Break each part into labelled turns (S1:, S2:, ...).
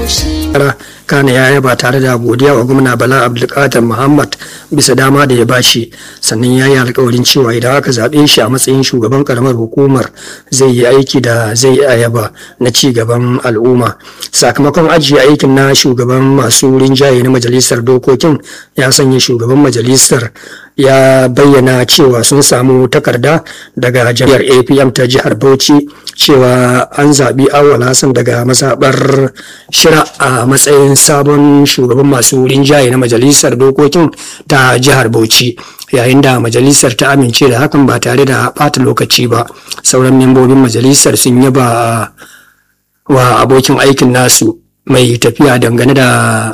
S1: kana ya yaba tare da godiya wa gwamna bala abdulkadir muhammad bisa dama da ya bashi sannan ya yi alkawarin cewa idan aka zaɓe shi a matsayin shugaban karamar hukumar zai yi aiki da zai ayaba na ci gaban al'umma sakamakon ajiye aikin na shugaban masu rinjaye na majalisar dokokin ya sanya shugaban majalisar ya bayyana cewa sun samu takarda daga jami'ar apm ta jihar bauchi cewa an zaɓi awal hassan daga mazaɓar shira a matsayin sabon shugaban masu rinjaye na majalisar dokokin ta jihar bauchi yayin da majalisar ta amince da hakan ba tare da ɓata lokaci ba sauran membobin majalisar sun yaba wa abokin aikin nasu mai tafiya dangane da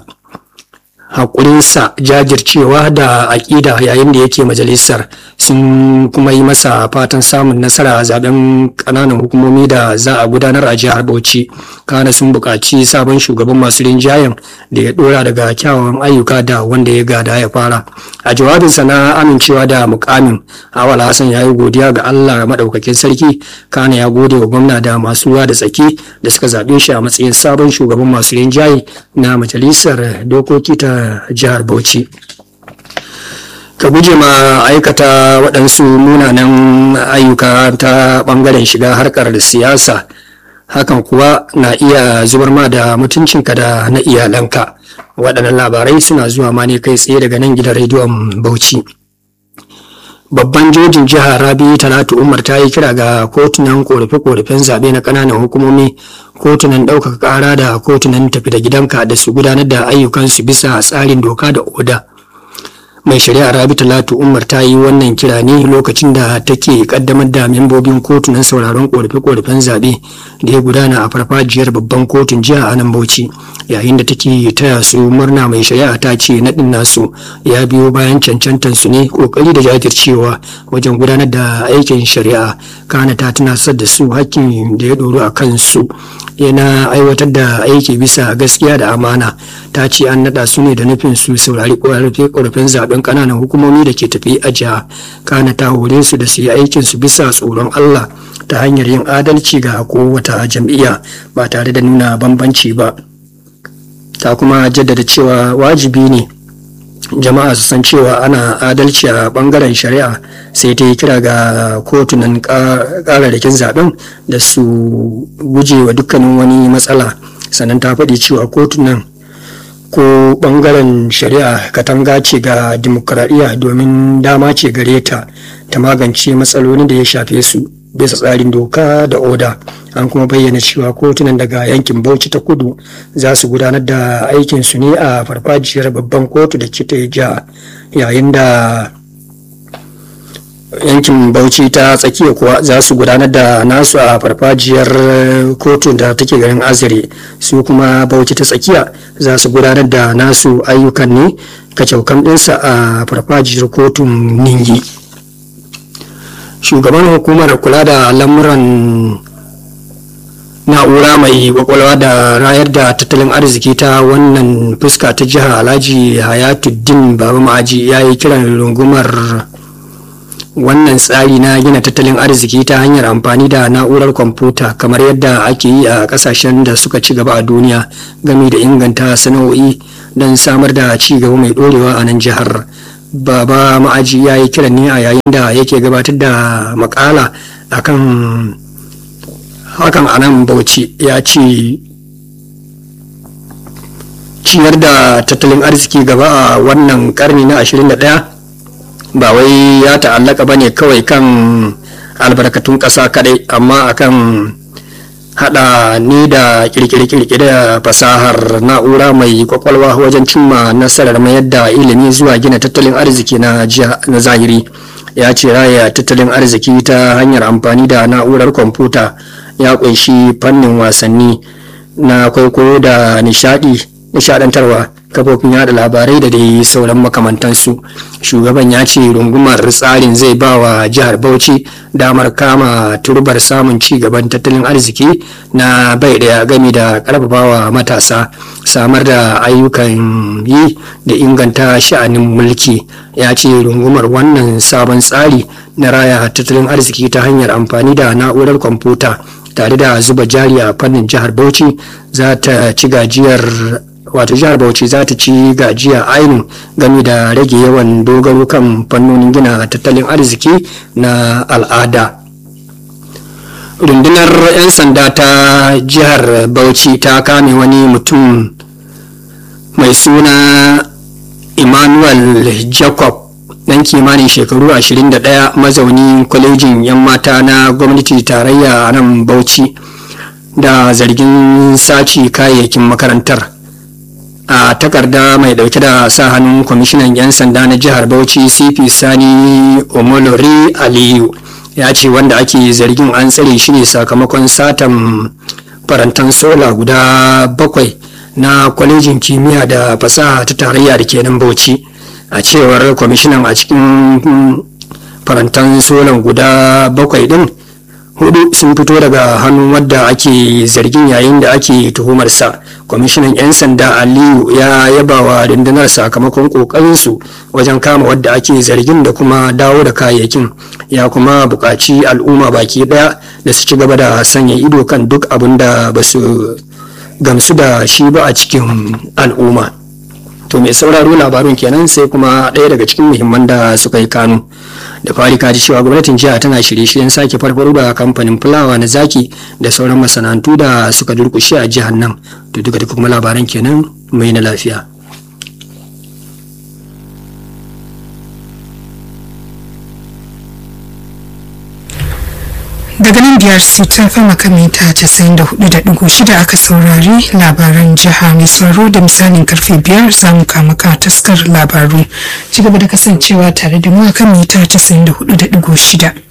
S1: haƙurinsa jajircewa da aƙida yayin da yake majalisar sun kuma yi masa fatan samun nasara a zaben ƙananan hukumomi da za a gudanar a jihar bauchi kana sun buƙaci sabon shugaban masu rinjayen da ya ɗora daga kyawawan ayyuka da wanda ya gada ya fara a jawabinsa na amincewa da mukamin awal hassan ya yi godiya ga allah maɗaukakin sarki kana ya gode wa gwamna da masu ruwa da tsaki da suka zaɓe shi a matsayin sabon shugaban masu rinjaye na majalisar dokoki ta jihar Bauchi. Ka guje ma aikata waɗansu munanan ayyuka ta ɓangaren shiga harkar siyasa, hakan kuwa na iya zubar ma da mutuncinka da na iyalanka. Waɗannan labarai suna zuwa ma ne kai tsaye daga nan gidan rediyon Bauchi. babban jojin jihar rabi talatu umar ta yi kira ga kotunan korafe-korafen zaɓe na ƙananan hukumomi kotunan ɗaukaka ƙara da kotunan tafi da gidanka da su gudanar da ayyukansu bisa tsarin doka da oda mai shari'a rabi talatu umar ta yi wannan kira ne lokacin da take kaddamar da membobin kotunan sauraron korafe-korafen zaɓe da ya gudana a farfajiyar babban kotun jiha a nan bauchi yayin da take taya su murna mai shari'a ta ce naɗin nasu ya biyo bayan cancantar su ne kokari da jajircewa wajen gudanar da aikin shari'a kana ta tunasar da su hakkin da ya ɗoro a kansu yana aiwatar da aiki bisa gaskiya da amana ta ce an naɗa su ne da nufin su saurari korafe-korafen zaben ƙananan hukumomi da ke tafi a jiha kana ta hore su da su yi aikin su bisa tsoron Allah ta hanyar yin adalci ga kowata jam'iyya ba tare da nuna bambanci ba ta kuma jaddada cewa wajibi ne jama'a su san cewa ana adalci a bangaren shari'a sai ta yi kira ga kotunan kararrakin zaben da su guje wa dukkanin wani matsala sannan ta faɗi cewa kotunan ko bangaren shari'a katanga ce ga dimokuraɗiyya domin dama ce gare ta ta magance matsalolin da ya shafe su bisa tsarin doka da oda an kuma bayyana cewa kotunan daga yankin bauchi ta kudu za su gudanar da aikinsu ne a farfajiyar babban kotu da ke ja yayin da yankin bauchi ta tsakiya kuwa za su gudanar da nasu a farfajiyar kotu da take garin azare su kuma bauchi ta tsakiya za su gudanar da nasu ayyukan ne kacaukan ɗinsa a farfajiyar kotun ningi shugaban hukumar kula da lamuran na'ura mai kwakwalwa da rayar da tattalin arziki ta wannan fuska ta jihar alhaji hayatuddin baba ma'aji ya yi kiran rungumar wannan tsari na gina tattalin arziki ta hanyar amfani da na'urar kwamfuta kamar yadda ake yi a kasashen da suka ci gaba a duniya game da inganta sana'o'i don samar da ci gaba mai dorewa a nan jihar baba ma'aji ya yi kiran ne a yayin da yake gabatar da makala akan hakan a nan bauchi ya ce ciyar da tattalin arziki gaba a wannan karni na 21 ba wai ya ta'allaka ba ne kawai kan albarkatun ƙasa kadai amma akan hada ni da kirkire-kirkire da fasahar na'ura mai kwakwalwa wajen cimma nasarar mayar da ilimi zuwa gina tattalin arziki na zahiri ya ce raya tattalin arziki ta hanyar amfani da na'urar kwamfuta ya kunshi fannin wasanni na kwaikwayo da nishadi nishadantarwa kafofin yada labarai da dai sauran makamantansu shugaban ya ce rungumar tsarin zai ba wa jihar bauchi damar kama turbar samun ci gaban tattalin arziki na bai daya gami da karfafawa matasa samar da ayyukan yi da inganta sha'anin mulki ya ce rungumar wannan sabon tsari na raya tattalin arziki ta hanyar amfani da na'urar kwamfuta tare da zuba jari a fannin jihar bauchi za ta ci gajiyar wato jihar bauchi za ta ci gajiya ainu game da rage yawan dogaro kan fannonin gina tattalin arziki na al'ada rundunar 'yan sanda ta jihar bauchi ta kame wani mutum mai suna emmanuel jacob dan kimanin shekaru 21 mazauni kwalejin 'yan mata na gwamnati tarayya a nan bauchi da zargin sace kayayyakin makarantar a takarda mai dauke da sa hannun kwamishinan 'yan sanda na jihar bauchi cp sani omolori aliyu ya ce wanda ake zargin an tsare shi ne sakamakon satan farantan sola guda bakwai na kwalejin kimiyya da fasaha ta tarayya da kenan bauchi a cewar kwamishinan a cikin farantan solan guda bakwai din hudu sun fito daga hannun wadda ake zargin yayin da ake tuhumarsa kwamishinan 'yan sanda aliyu ya yaba wa rundunar sakamakon kokarinsu wajen kama wadda ake zargin da kuma dawo da kayayyakin ya kuma buƙaci al'umma baki ɗaya da su ci gaba da sanya ido kan duk abin da ba su gamsu da shi ba a cikin al'umma to mai sauraro labarun kenan sai kuma ɗaya daga cikin muhimman da suka yi kanu da fari kaji cewa gwamnatin jiha tana shirye-shiryen sake farfaro da kamfanin fulawa na zaki da sauran masana'antu da suka durkushe a jihar nan to duka duka kuma labaran kenan mai na lafiya
S2: daga nan biyar su ta fama kamita 94.6 aka saurari labaran jiha mai tsaro da misalin karfe biyar za mu kama ka taskar labaru ci gaba da kasancewa tare da mu akan mita 94.6